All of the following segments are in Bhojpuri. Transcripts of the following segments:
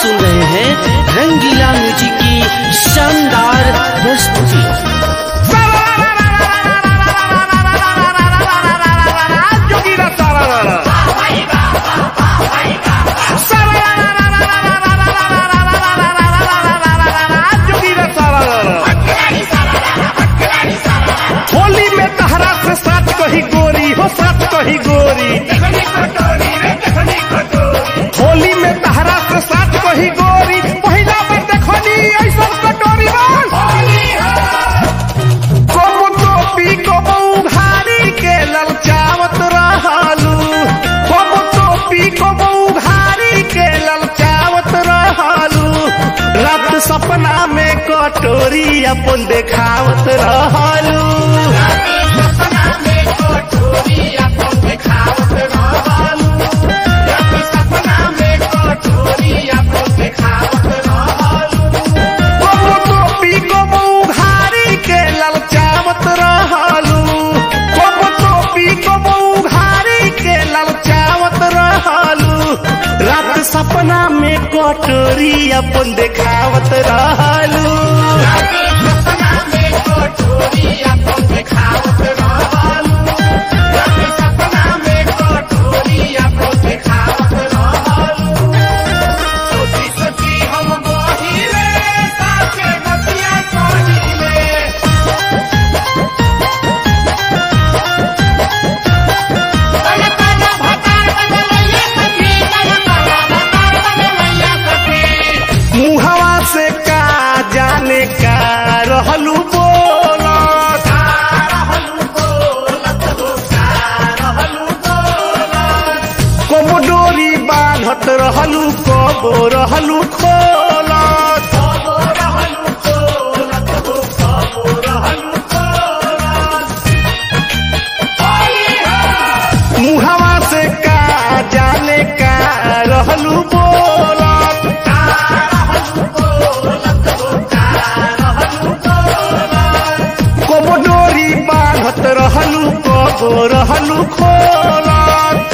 सुन रहे हैं रंगीला म्यूजिक की शानदार प्रस्तुति जोगीरा सारा रारा जोगीरा सारा रारा होली में तहरा से साथ कही गोरी हो साथ कही गोरी होली में तहरा से साथ कही गोरी पहिला में देखनी ऐसा कटोरी कबू टोपी कबू घारी के ललचावत रहलू कबू टोपी कबू घारी के ललचावत रहलू रात सपना में कटोरी अपन देखावत रहलू कबू टोपी कबू घारी के ललचावत रहलू कबू टोपी कबू घारी के ललचावत रहलू रात सपना में कटोरी अपन देखावत रहलू मुहवा से का जाने का रहलू बोलत कबो डोरी बांधत रहलू कबो रहलू खोलत मुहवा से का जाने का रहलू बोलत कबो डोरी बांधत रहलू कबो रहलू खोलत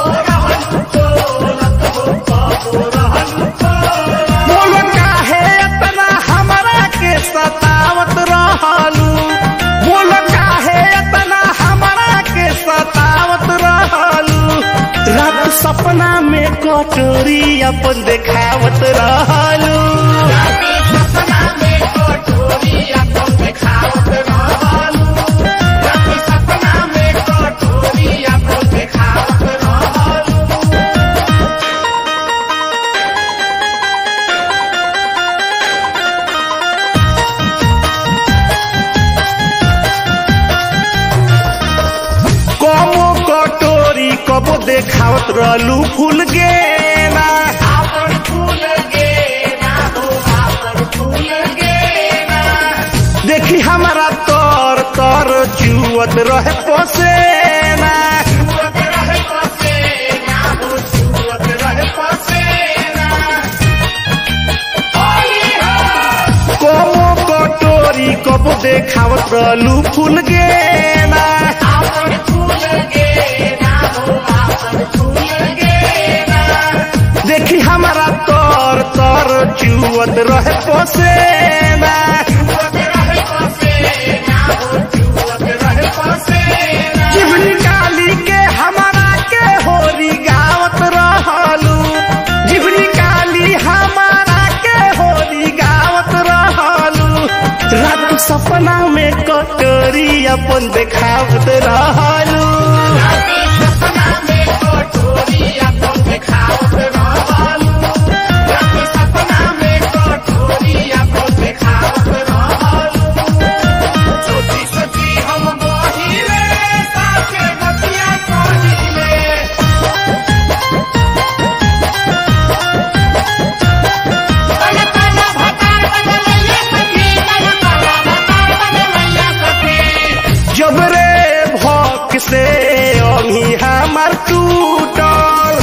बोलो काहे इतना हमरा के सतावत रहलू बोलो काहे इतना हमरा के सतावत रहलू रात सपना में कटोरी अपन देखावत रहलू कबो कटोरी कबो देखावत रहलू फूल गेना देखी हमारा तर तर चुअत रहे पसेना कबो कटोरी कबो देखावत रहलू फूल गेना देखी हमारा तर तर चुअत रहे पसेना जीवनी काली के हमारा के होरी गावत रहलू जीवनी काली हमारा के होरी गावत रहलू रात सपना में कटोरी अपन देखावत रहलू जब रे भक से अभी हमार टूटल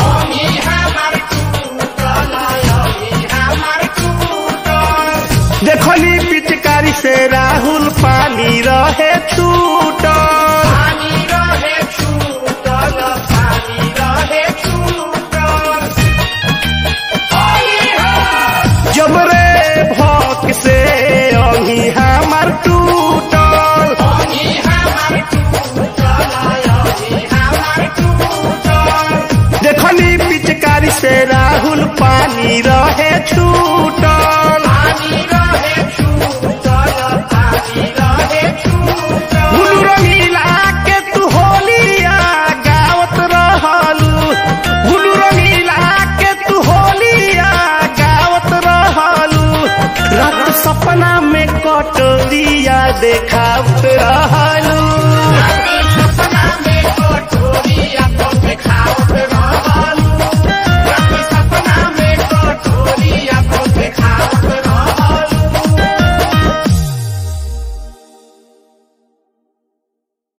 देखली पिचकारी से राहुल पानी रहे छूटल पानी रहे छूटल हुलू रंगीला के तू होलिया गावत रहलू हुलू रंगीला के तू होलिया गावत रहलू रात सपना में कटोरिया देखावत रहलू